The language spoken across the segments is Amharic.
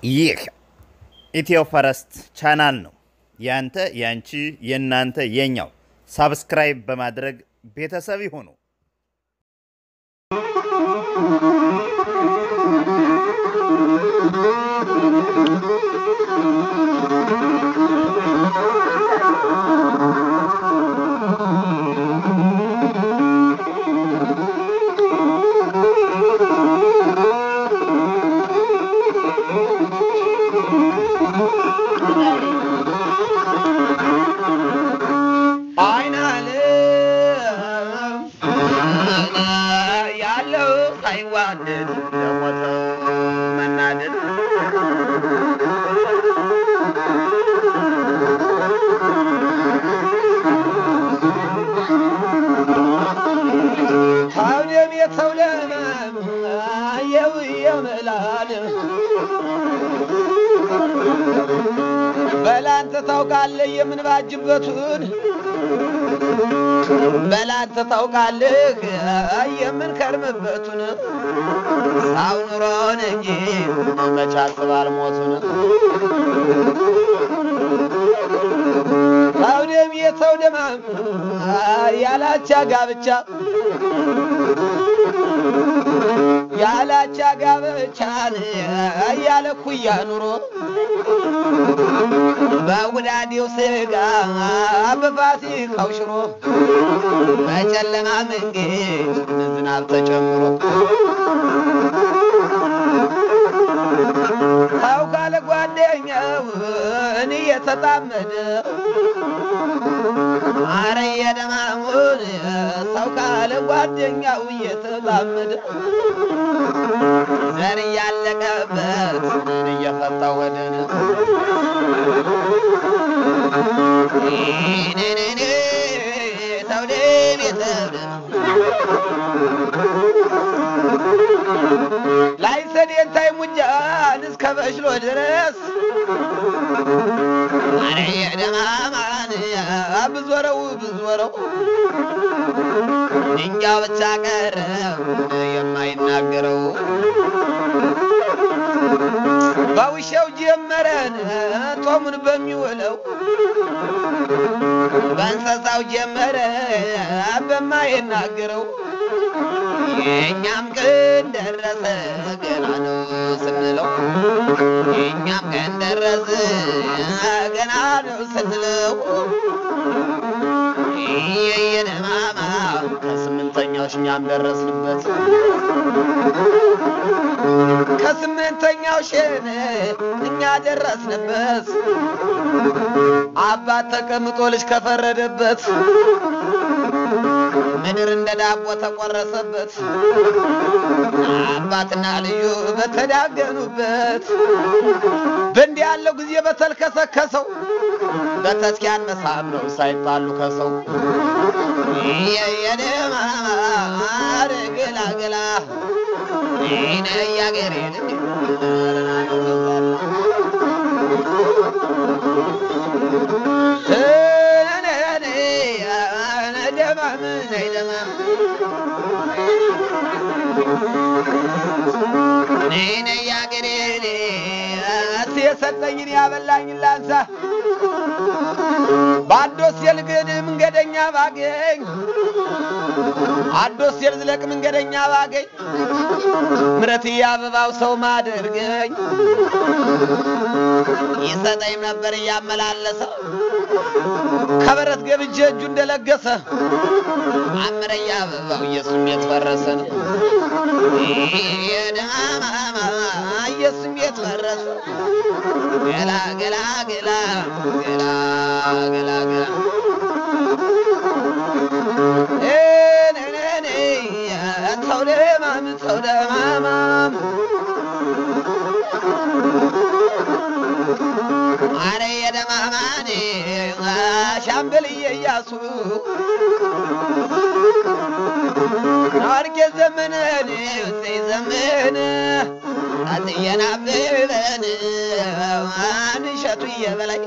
ይህ ኢትዮ ፈረስት ቻናል ነው። ያንተ፣ ያንቺ፣ የእናንተ፣ የኛው። ሳብስክራይብ በማድረግ ቤተሰብ ይሁኑ። አይናለም ያለው ሳይዋደድ የሞተው መናደድ ታውደም የተው ለመም የው የምላል በላንተ ታውቃለህ የምንባጅበቱን በላንተ ታውቃለህ የምንከርምበቱን ሳው ኑሮን እንጂ መች አስባል ሞቱን ሰው ደም የሰው ደማም ያላቻ ጋብቻ ያላቻ ጋብቻን ያለ ኩያ ኑሮ በውዳዴው ስጋ በፋሲካው ሽሮ በጨለማ መንገድ ዝናብ ተጨምሮ ሰው ካለ ጓደኛው እኔ የተጣመደ አረ የደማሙን ሰው ካለ ጓደኛው እየተጣመደ ዘር እያለቀበት ምን እየፈታ ወደን ተውደም የተውደም ላይ ሰዴንታይ ሙጃን እስከ በሽሎ ድረስ አረ የደማማን ብዞረው ብዞረው ድንጋው ብቻ ቀረ የማይናገረው በውሻው ጀመረን ጦሙን በሚውለው በእንስሳው ጀመረ በማይናገረው የእኛም ቀን ደረሰ ገና ነው ስንለው የእኛም ቀን ደረሰ ገና ነው ስንለው የየነማማ ከስምንተኛው እኛም ደረስንበት ከስምንተኛው ሸን እኛ ደረስንበት አባት ተቀምጦ ልጅ ከፈረደበት ምድር እንደ ዳቦ ተቆረሰበት አባትና ልዩ በተዳገኑበት በእንዲህ ያለው ጊዜ በተልከሰከሰው በተስኪያን መሳብ ነው ሳይጣሉ ከሰው የየደማማር ገላገላ ይነ ያገሬን ደማም ነይ ደማም ነይ ነይ ያገሬን እስ የሰጠኝን ያበላኝን ላንሳ በአዶስ የልግድ መንገደኛ ባገኝ አዶስ የልዝለቅ መንገደኛ ባገኝ ምረት አበባው ሰው ማደርገኝ ይሰጠኝ ነበር እያመላለሰ ከበረት ገብቼ እጁ እንደለገሰ አምረያ አበባው ኢየሱስ ቤት ፈረሰን የደማማ ኢየሱስ ቤት ፈረሰ ገላ ገላ ገላ ገላ ገላ ገላ ሰው ደማም ሰው ደማማም አረ የደማማኔ ሻምበልዬ እያሱ ናርጌ ዘመነን ውሰይ ዘመን አትየን አብበን አንሸቱ እየበላይ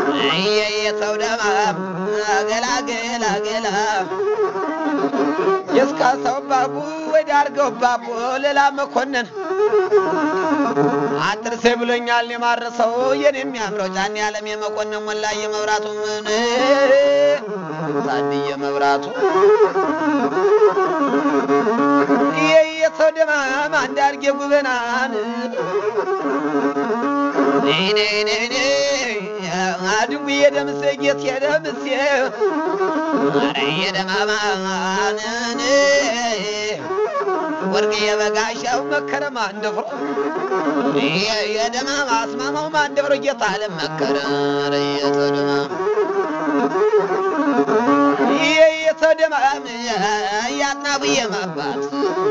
እየየ ሰው ደማም ገላ ገላ ገላ የስካሳው ባቡ ወደ አርገው ባቡ ሌላ መኮንን አትርሴ ብሎኛል የማረሰው የኔ የሚያምረው ጫን ያለም የመኮንን ሞላ የመብራቱ ምን ታድየ መብራቱ ይሄ የሰው ደማም አንድ አርጌ ጉበናን አድጉ የደምሴ ጌት የደምሴ ኧረ የደማማንን ወርቅ የበጋሻው መከረም አንደፍሮ የደማማ አስማማው አንደፍሮ ጌታ ለመከረ ኧረ የተደማም ይሄ የተደማም ያጥናብዬ ማባት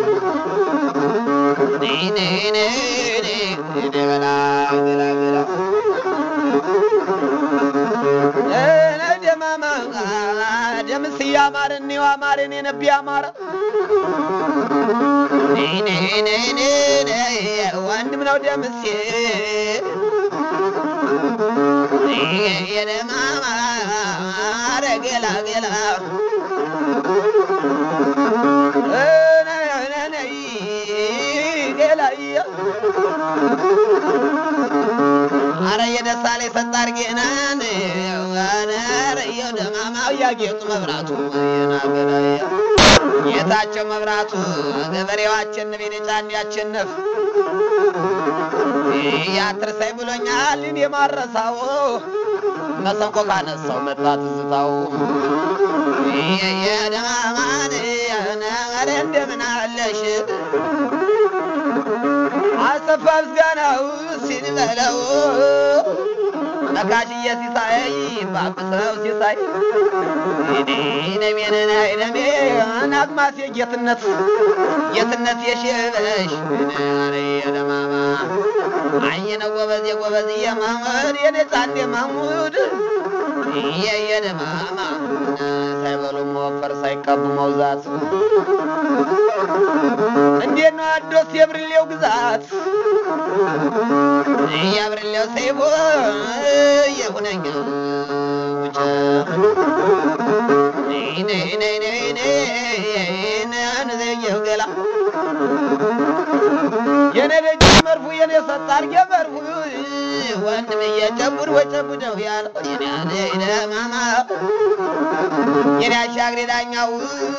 ገላ ገላ ገላ ደማማ ደምስ እያማርን እኔው አማርን የነቢ አማረ ወንድም ነው ደምሴ የደማማ ገላ ገላ ገላያ አረ የደሳ ላይ ሰጣር ጌናን ረየው ደማማው ያጌጡ መብራቱ የናገራያ ጌታቸው መብራቱ ገበሬው አቸንፍ የኔጫን ያቸንፍ ያትርሳይ ብሎኛል እኔ ማረሳው መሰንቆ ካነሳው መጣ ትዝታው የደማማን ኧረ እንደምን አለሽ አሰፋ ምስጋናው ሲንበለው ነካሽዬ ሲሳይ ባብሰው ሲሳይ ነሜነና ነሜ ናግማሴ ጌትነት ጌትነት የሽበሽ ኧረ የደማማ አየነ ጎበዝ የጎበዝ የማሙድ የነጻን የማሙድ የየደማማ ሳይበሉ መወፈር ሳይቀቡ መውዛት እንዴት ነው አዶስ የብርሌው ግዛት የብርሌው ሰይቦ የሁነኛ ውጭ ነዘየው ገላ የኔ ልጅ መርፉ የኔ ሰጣርጌ መርፉ ወንድም እየጨቡድ ወጨቡደው ያለው የኔ ማማ የኔ አሻግሬ ዳኛው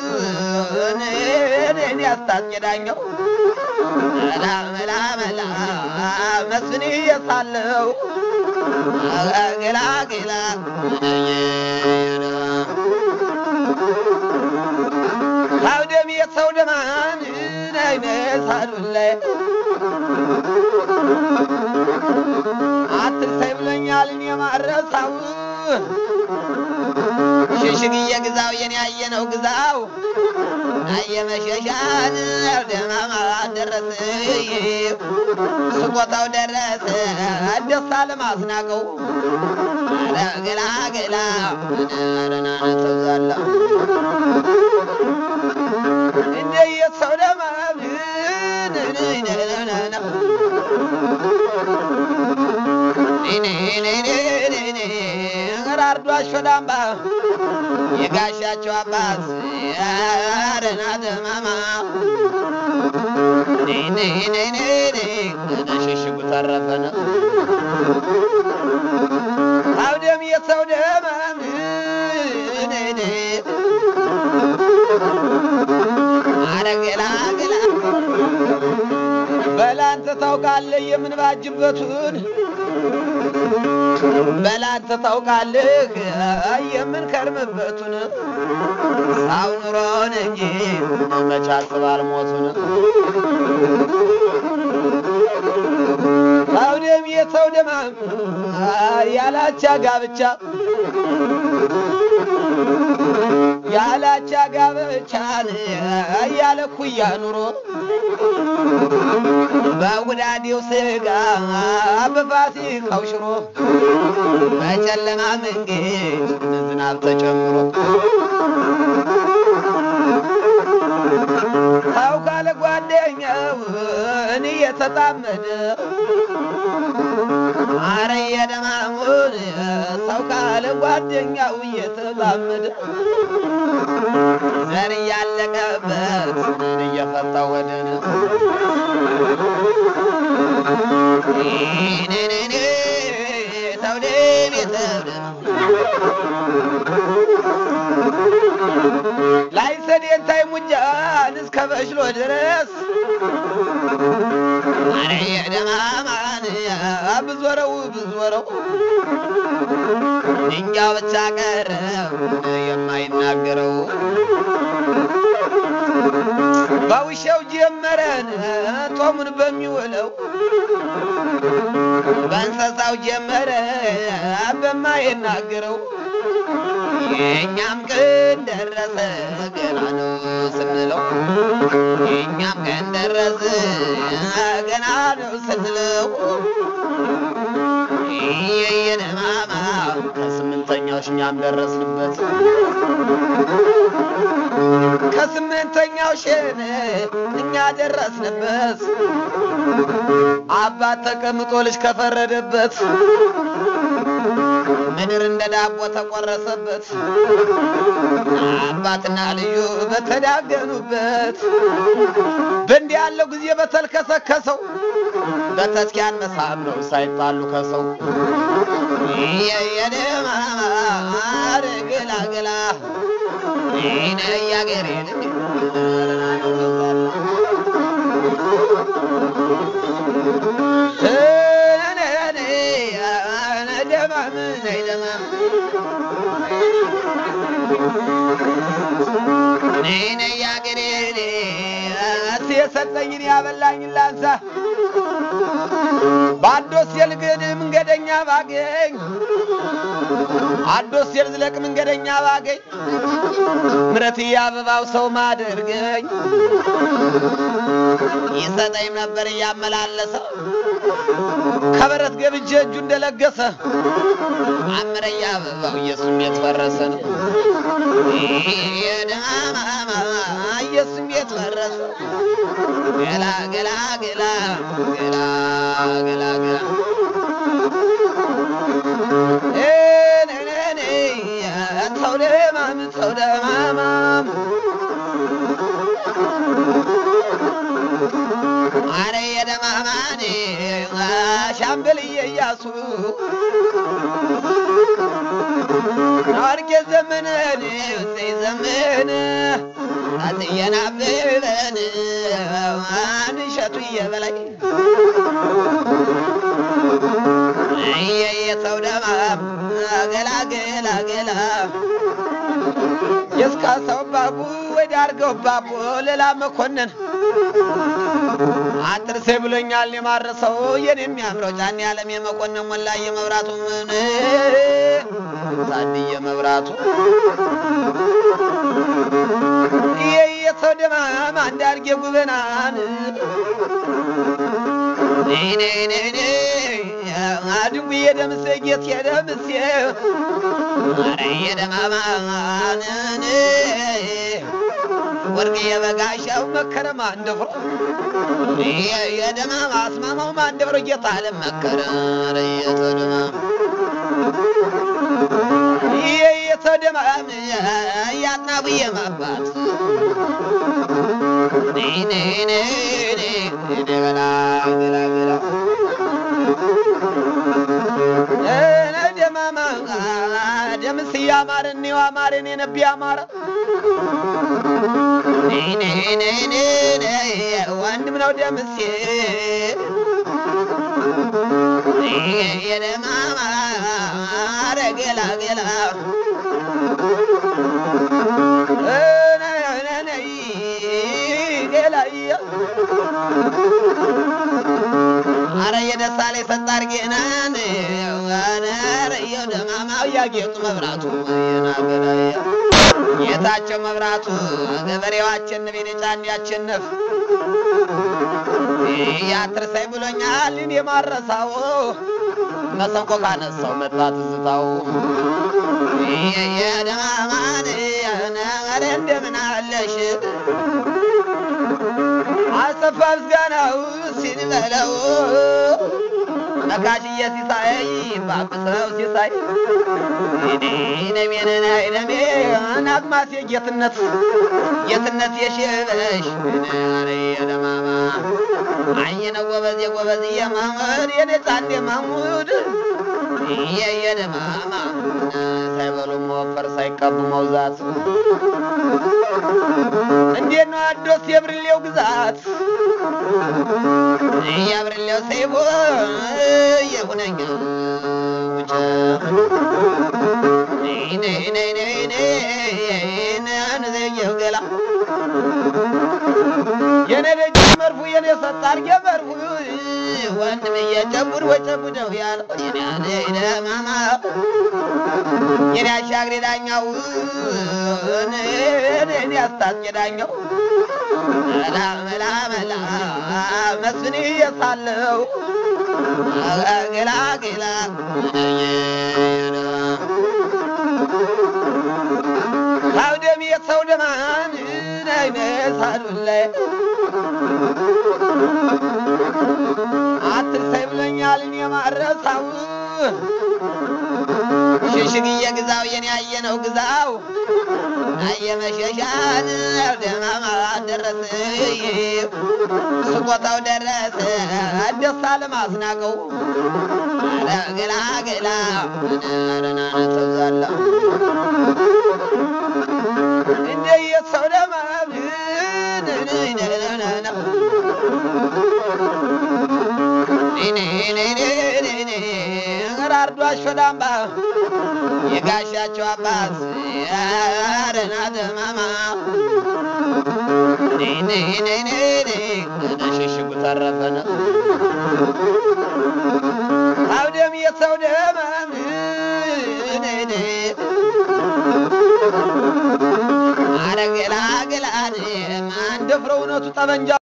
እኔ አስታስቄ ዳኛው መላ መላ መላ መስፍን እየሳለው ገላ ገላ አውደም የሰው ደማን አይነሳዱን ላይ አትርሳይ ብሎኛል እኔ ማረሳው ሽሽግዬ ግዛው የኔ ያየነው ግዛው አየመሸሻን ደማማ ደረሰ ስቆታው ደረሰ ደስታ ለማስናቀው ገላ ገላ ረናነ ተብዛላ እንደ የሰው ደማም ራርዶ አሾዳምባ የጋሻቸው አባት አረና ደማማ ሽሽጉ ተረፈነ አውደም የሰው ደማም አረገላ ገላ በላንተ ታውቃለህ የምንባጅበቱን በላንተ ታውቃለህ የምንከርምበቱን ሳው ኑሮን እንጂ መች አስባል ሞቱን አውደም የሰው ደማም ያላቻ ጋብቻ ያላቻ ጋብቻን ያለ ኩያ ኑሮ በጉዳዴው ስጋ በፋሲካው ሽሮ በጨለማ መንገድ ዝናብ ተጨምሮ ሰው ካለ ጓደኛው እኔ የተጣመደ አረ የደማሙን ሰው ካለ ጓደኛው እየተጣመደ ዘር እያለቀበት ምን እየፈታ ወደን ኔኔኔ ተውደም የተውደም ላይ ሰዴንታይ ሙጃን እስከ በሽሎ ድረስ አረ የደማማን ብዞረው ብዞረው ድንጋው ብቻ ቀረ የማይናገረው በውሻው ጀመረን ጦሙን በሚውለው በእንስሳው ጀመረ በማይናገረው የእኛም ቀን ደረሰ ገና ነው ስንለው የእኛም ቀን ደረሰ ገና ነው ስንለው የየነማማ ከስምንተኛው እኛም ደረስንበት ከስምንተኛው ሸን እኛ ደረስንበት አባት ተቀምጦ ልጅ ከፈረደበት ምድር እንደ ዳቦ ተቆረሰበት አባትና ልዩ በተዳገኑበት በእንዲህ ያለው ጊዜ በተልከሰከሰው በተስኪያን መሳም ነው ሳይጣሉ ከሰው የየደማማር ገላገላ ይነ ያገሬን ደማም ነይ ደማም ነይ ነይ ያገሬን እስ የሰጠኝን ያበላኝን ላንሳ በአዶስ የልግድ መንገደኛ ባገኝ አዶስ የልዝለቅ መንገደኛ ባገኝ ምረት አበባው ሰው ማደርገኝ ይሰጠኝ ነበር እያመላለሰ ከበረት ገብቼ እጁ እንደለገሰ አምረያ አበባው ኢየሱስ ቤት ፈረሰ ነው የደማማ ኢየሱስ ቤት ፈረሰ ገላ ገላ ገላ ገላ ገላ ገላ ሰው ደማም ሰው ደማማም አረ የደማማን ሻምበልዬ እያሱ ናርጌ ዘመነን ዘይ ዘመን አትየን አበበን አንሸቱ እየበላይ የሰው ደማም ገላ ገላ ገላ የስካ ሰው ባቡ ወደ አርገው ባቡ ሌላ መኮንን አትርሴ ብሎኛል የማረሰው የኔ የሚያምረው ጫን ያለም የመኮንን ሞላ የመብራቱ ምን ታድየ መብራቱ የሰው ደማም አንድ አርጌ ጉበናን አድንጉ የደምሴ ጌት የደምሴ አረ የደማማንን ወርቅ የበጋሻው መከረማ እንደፍሮ የደማማ አስማማው ማንደፍሮ ጌታ ለመከረ አረ የተደማም የተደማም ያጥናብዬ ማባት ገላ ገላ ገላ ደማማ ደምስ እያማረ እኔው አማረን የነቢ አማረ ወንድም ነው ደምሴ የደማማ ገላ ገላ ገላያ አረ የደሳሌ ሰጣር ጌናን አረየው ደማማው ያጌጡ መብራቱ የናገራያ ጌታቸው መብራቱ ገበሬው አቸንፍ የኔጫን ያቸንፍ ያትርሳይ ብሎኛል እኔ ማረሳው መሰንቆ ካነሳው መጣ ትዝታው የደማማን ኧረ እንደምን አለሽ አሰፋ ምስጋናው ሲንበለው መካሽየ ሲሳይ ባብሰው ሲሳይ ነሜነናይነሜ ናግማሴ ጌትነት ጌትነት የሽበሽ የደማማ አየነ ጎበዝ የጎበዝ የማሙድ የኔ ጻዴ ማሙድ የየደማማ ሳይበሉ መወፈር ሳይቀቡ መውዛት እንዴት ነው አዶስ የብርሌው ግዛት የብርሌው ሰይቦ የሁነኛ ውጭ ነዘየው ገላ የኔ ደጅ መርፉ የኔ ሰጣር የመርፉ ወንድም እየጨቡድ ወጨቡደው ያለው የኔ ማማ የኔ አሻግሬ ዳኛው እኔ አስታጥቄ ዳኛው መላ መላ መላ መስፍን እየሳለው ገላ ገላ አውደም የሰው ደማን ነይነሳዱን ላይ አትርሳይ ብሎኛል እኔ ማረሳው ሽሽግዬ ግዛው የኔ ያየነው ግዛው አየመሸሻን ደማማ ደረሰ ስቆታው ደረሰ ደስታ ለማስናቀው ገላ ገላ ረናነ ተብዛላ እንደ የሰው ደማም ራርዶ አሾዳምባ የጋሻቸው አባት አረና ደማማ ሽሽጉ ተረፈነ አውደም የሰው ደማም አረገላ ገላ ማን ደፍረው እውነቱ ጠመንጃ